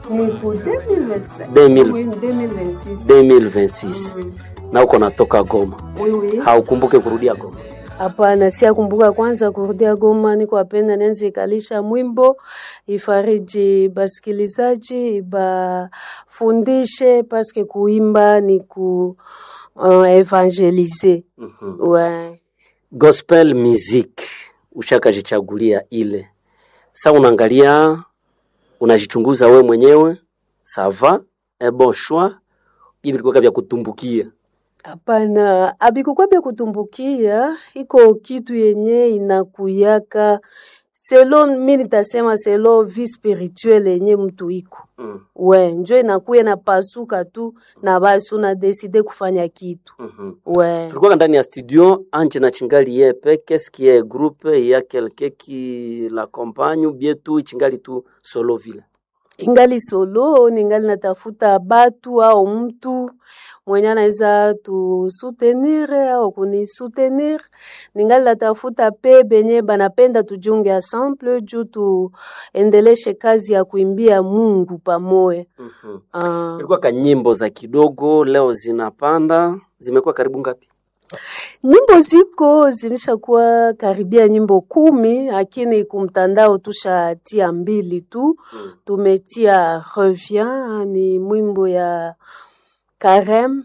ni ku 2025 2000. Oui, 2026 2026 Mm. na uko natoka Goma, Oui, oui. haukumbuke kurudia Goma? Hapana, si akumbuka kwanza kurudia Goma, niko apenda nenzi ikalisha mwimbo ifariji basikilizaji bafundishe, paske kuimba ni ku uh, evangelize Mhm. ouais. Gospel music ushakajichagulia ile, sa unaangalia unajichunguza we mwenyewe, sava un bon choix, bibi vilikuwa vya kutumbukia Hapana, abikukwa bya kutumbukia, iko kitu yenye inakuyaka selo, mi nitasema selo vie spirituelle yenye mtu iko mm. we, njo inakuya napasuka tu na basi unadeside kufanya kitu mm we. tulikuwa ndani ya studio anje na chingali yepe qu'est-ce qui est groupe ya quelqu'un qui l'accompagne ou bien tout chingali tu solo vile Ingali solo, ningali natafuta batu au mtu mwenye anaweza tusutenir au kunisutenir. Ningali natafuta pe benye banapenda tujunge ensemble juu tuendeleshe kazi ya kuimbia Mungu pamoja. mm-hmm. Ah. ilikuwa ka nyimbo za kidogo leo zinapanda zimekuwa karibu ngapi Nyimbo ziko zimeshakuwa karibia nyimbo kumi, lakini kumtandao tushatia mbili tu. mm. Tumetia revient ni mwimbo ya Karem,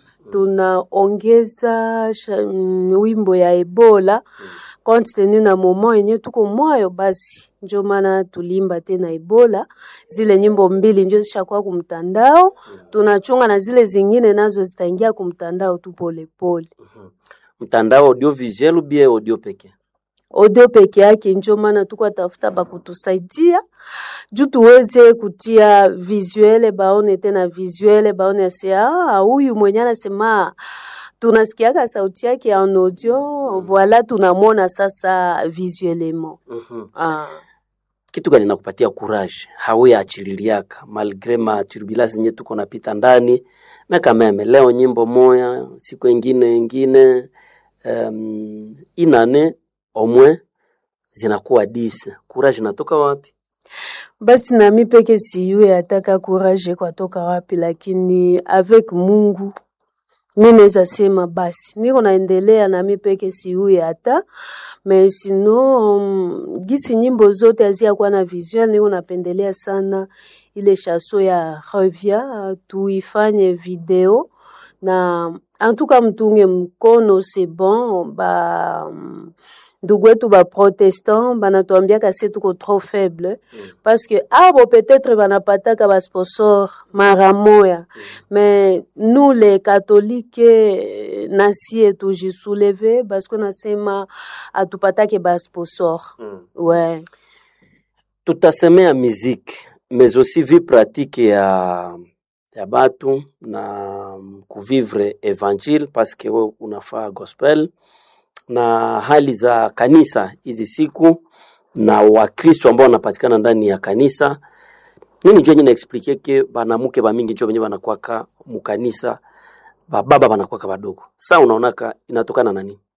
tunaongeza sha- mm, wimbo ya Ebola compte tenu na moment yenye tuko mwayo, basi njo maana tulimba tena Ebola. Zile nyimbo mbili njo zishakuwa kumtandao, tunachunga na zile zingine nazo zitaingia kumtandao tu polepole. mtandao audiovisuel ou bien audio peke audio peke yake, njo maana tuko tafuta bakutusaidia juu tuweze kutia visuele, baone tena visuele, baone ase ah, huyu mwenye anasema tunasikiaka sauti yake en audio, voila tunamwona sasa visuellement. mm-hmm. Ah. kitu gani nakupatia courage hauyaachililiaka malgre ma turbulence zenye tuko napita ndani meka meme leo nyimbo moya siku ingine ingine um, inane omwe zinakuwa dise courage natoka wapi Basi nami peke siyue ataka courage kwatoka wapi, lakini avec Mungu mi naweza sema basi niko naendelea nami peke siyue hata me sino um, gisi nyimbo zote haziyakuwa na visuel, niko napendelea sana ile chaso ya revia tuifanye video na antuka mtunge mkono c'est bon ba mm, ndugu wetu ba protestant banatuambiaka se tuko trop faible parce que abo peut-être banapataka ba sponsor mara moya mais nous les catholiques eh, nasie tujisouleve parce que nasema atupatake ba sponsor mm. ouais tutasemea muziki mais aussi vie pratique ya ya batu na kuvivre evangile paske we unafaa gospel na hali za kanisa hizi siku na wakristo ambao wanapatikana ndani ya kanisa nini njo nyina explike ke banamuke bamingi njo benye banakwaka mukanisa bababa banakwaka badogo sa unaonaka inatokana na nini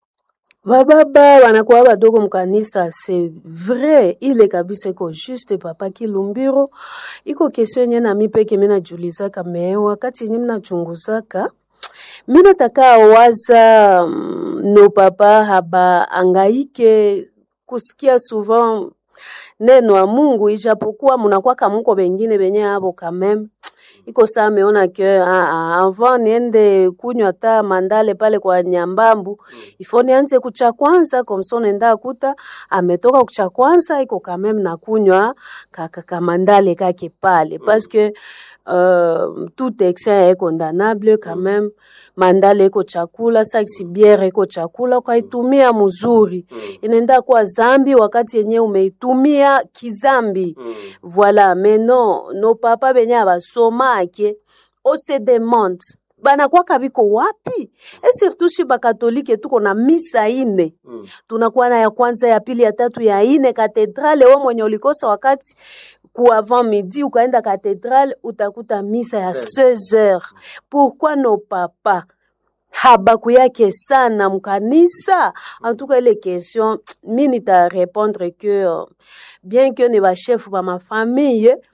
bababa wanakuwa badogo mkanisa c'est vrai ile kabisa iko juste papa kilumbiro iko kesio yenye nami peke mi najulizaka me wakati yenye minachunguzaka mi nataka waza mm, no papa haba angaike kusikia souvent neno ya Mungu ijapokuwa munakwaka muko bengine benye abo kameme iko saa ameona ke ah, ah, avant niende kunywa ta mandale pale kwa nyambambu ifo nianze kucha kwanza komso nenda kuta ametoka kucha kwanza iko kameme na kunywa kaka kamandale kake pale parce que euh, tout excès est condamnable quand même mandale iko chakula saksi biere iko chakula ukaitumia mzuri inaenda kuwa zambi wakati yenye umeitumia kizambi voilà mais non no papa benye abasomake on se demande banakwaka biko wapi e surtout shi bakatolike tuko na misa ine Mm. tunakuwa na ya kwanza ya pili ya tatu ya ine katedrale we mwenye ulikosa wakati ku avant midi ukaenda katedrale utakuta misa ya 16 heures pourquoi no papa habaku yake sana mkanisa en tout cas ile question mi nita répondre que euh, bien que ni bashefu ba mafamille